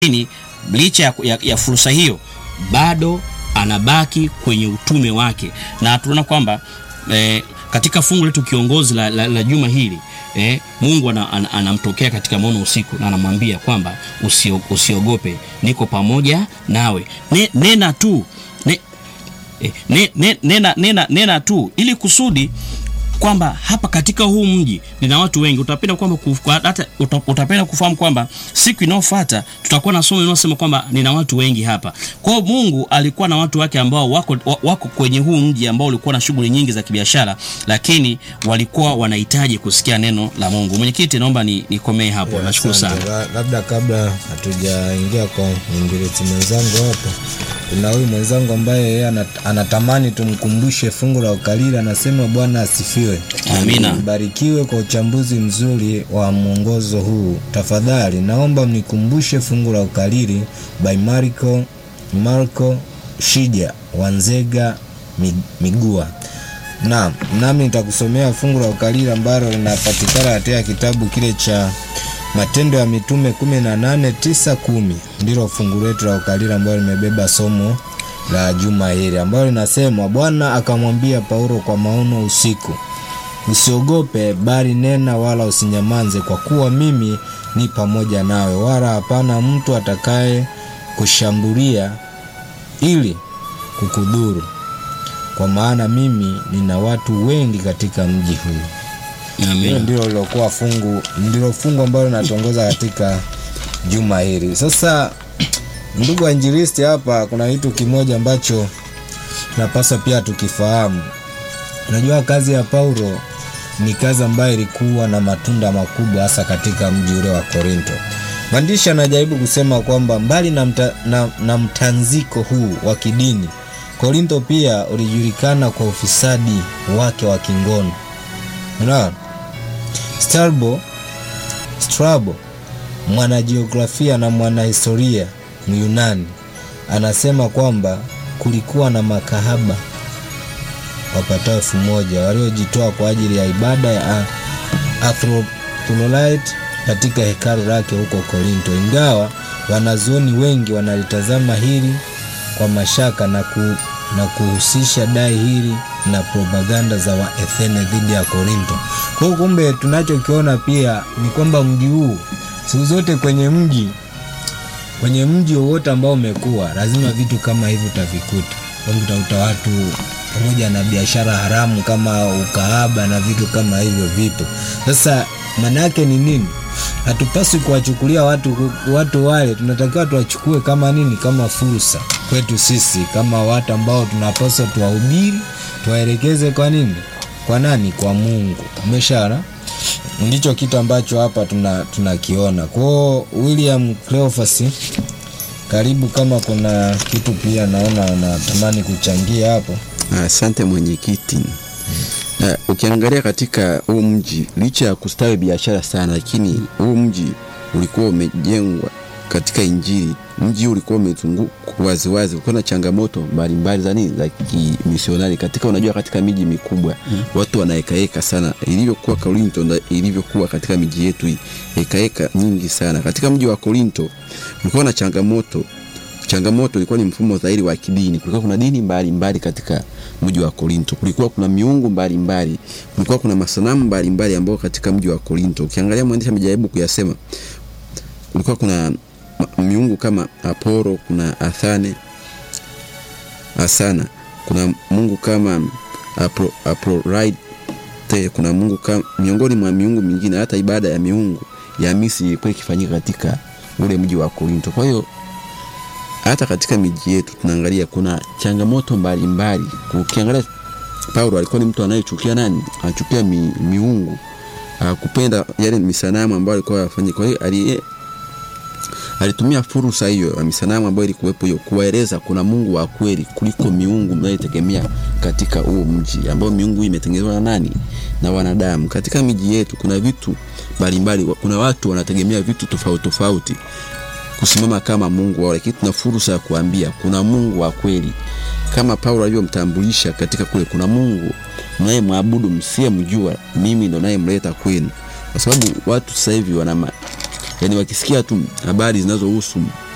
lakini licha ya, ya, ya fursa hiyo bado anabaki kwenye utume wake, na tunaona kwamba eh, katika fungu letu kiongozi la, la, la juma hili eh, Mungu anamtokea ana, ana katika maono usiku na anamwambia kwamba usio, usiogope, niko pamoja nawe, ne, nena tu ne, eh, ne, ne, nena, nena, nena tu ili kusudi kwamba hapa katika huu mji nina watu wengi. Utapenda kwamba hata utapenda kufahamu kwamba siku inayofuata tutakuwa na somo linalosema kwamba nina watu wengi hapa. Kwa hiyo Mungu alikuwa na watu wake ambao wako, wako kwenye huu mji ambao ulikuwa na shughuli nyingi za kibiashara, lakini walikuwa wanahitaji kusikia neno la Mungu. Mwenyekiti, naomba nikomee ni hapo. Nashukuru sana. Labda kabla hatujaingia kwa mwingileti mwenzangu hapo, kuna huyu mwenzangu ambaye yeye anatamani tumkumbushe fungu la ukalili, anasema Bwana asifiwe. Amina. Mbarikiwe kwa uchambuzi mzuri wa mwongozo huu. Tafadhali naomba mnikumbushe fungu la ukalili by Marco, Marco Shija Wanzega Migua. Naam, nami nitakusomea fungu la ukalili ambalo linapatikana katika kitabu kile cha Matendo ya Mitume 18 9 10. Ndilo fungu letu la ukalili ambalo limebeba somo la juma hili ambalo linasema, Bwana akamwambia Paulo kwa maono usiku Usiogope, bali nena, wala usinyamanze, kwa kuwa mimi ni pamoja nawe, wala hapana mtu atakaye kushambulia ili kukudhuru, kwa maana mimi nina watu wengi katika mji huu. Hilo ndilo lilokuwa fungu, ndilo fungu ambalo linatongoza katika juma hili. Sasa ndugu wainjilisti, hapa kuna kitu kimoja ambacho tunapaswa pia tukifahamu. Unajua, kazi ya Paulo ni kazi ambayo ilikuwa na matunda makubwa hasa katika mji ule wa Korinto. Mwandishi anajaribu kusema kwamba mbali na, mta, na, na mtanziko huu wa kidini, Korinto pia ulijulikana kwa ufisadi wake wa kingono. Unaona, Strabo, Strabo mwanajiografia na mwanahistoria Myunani anasema kwamba kulikuwa na makahaba wapatao elfu moja waliojitoa kwa ajili ya ibada ya Aphrodite katika hekalu lake huko Korinto. Ingawa wanazuoni wengi wanalitazama hili kwa mashaka na, ku, na kuhusisha dai hili na propaganda za Waathene dhidi ya Korinto. Kwa hiyo kumbe, tunachokiona pia ni kwamba mji huu siku zote kwenye mji kwenye mji wowote ambao umekuwa lazima vitu kama hivi utavikuta, utakuta watu pamoja na biashara haramu kama ukahaba na vitu kama hivyo vipo. Sasa maana yake ni nini? Hatupaswi kuwachukulia watu, watu wale, tunatakiwa tuwachukue kama nini? Kama fursa kwetu sisi kama watu ambao tunapaswa tuwahubiri, tuwaelekeze kwa nini? Kwa nani? Kwa Mungu. Umeshara ndicho kitu ambacho hapa tunakiona. Tuna kwao William Cleophas, karibu, kama kuna kitu pia naona unatamani kuchangia hapo. Asante mwenyekiti. Hmm. Uh, ukiangalia katika huu mji licha ya kustawi biashara sana, lakini huu mji ulikuwa umejengwa katika Injili. Mji ulikuwa umezungukwa waziwazi, ulikuwa na changamoto mbalimbali za nini za kimisionari katika, unajua katika miji mikubwa hmm. watu wanahekaheka sana, ilivyokuwa Korinto na ilivyokuwa katika miji yetu hii, hekaheka nyingi sana. Katika mji wa Korinto ulikuwa na changamoto changamoto ilikuwa ni mfumo dhahiri wa kidini. Kulikuwa kuna dini mbalimbali mbali katika mji wa Korinto, kulikuwa kuna miungu mbalimbali, kulikuwa kuna masanamu mbalimbali ambao katika mji wa Korinto, ukiangalia mwandishi amejaribu kuyasema, kulikuwa kuna miungu kama Apollo, kuna Athane, Asana, kuna mungu kama Apro, Aphrodite, kuna mungu kama miongoni mwa miungu mingine. Hata ibada ya miungu ya Misri ilikuwa ikifanyika katika ule mji wa Korinto. Kwa hiyo hata katika miji yetu tunaangalia kuna changamoto mbalimbali. Ukiangalia Paulo alikuwa ni mtu anayechukia nani? Anachukia mi, miungu, kupenda yale misanamu ambayo alikuwa afanye. Kwa hiyo ali alitumia fursa hiyo ya misanamu ambayo ilikuwepo hiyo kuwaeleza kuna Mungu wa kweli kuliko miungu mnayotegemea katika huo mji ambao miungu hii imetengenezwa na nani? Na wanadamu. Katika miji yetu kuna vitu mbalimbali, kuna watu wanategemea vitu tofauti tofauti kusimama kama Mungu wao, lakini tuna fursa ya kuambia kuna Mungu wa kweli, kama Paulo alivyomtambulisha katika kule, kuna Mungu mnayemwabudu msiyemjua, mimi ndo nayemleta kwenu, kwa sababu watu sasa hivi wana yani, wakisikia tu habari zinazohusu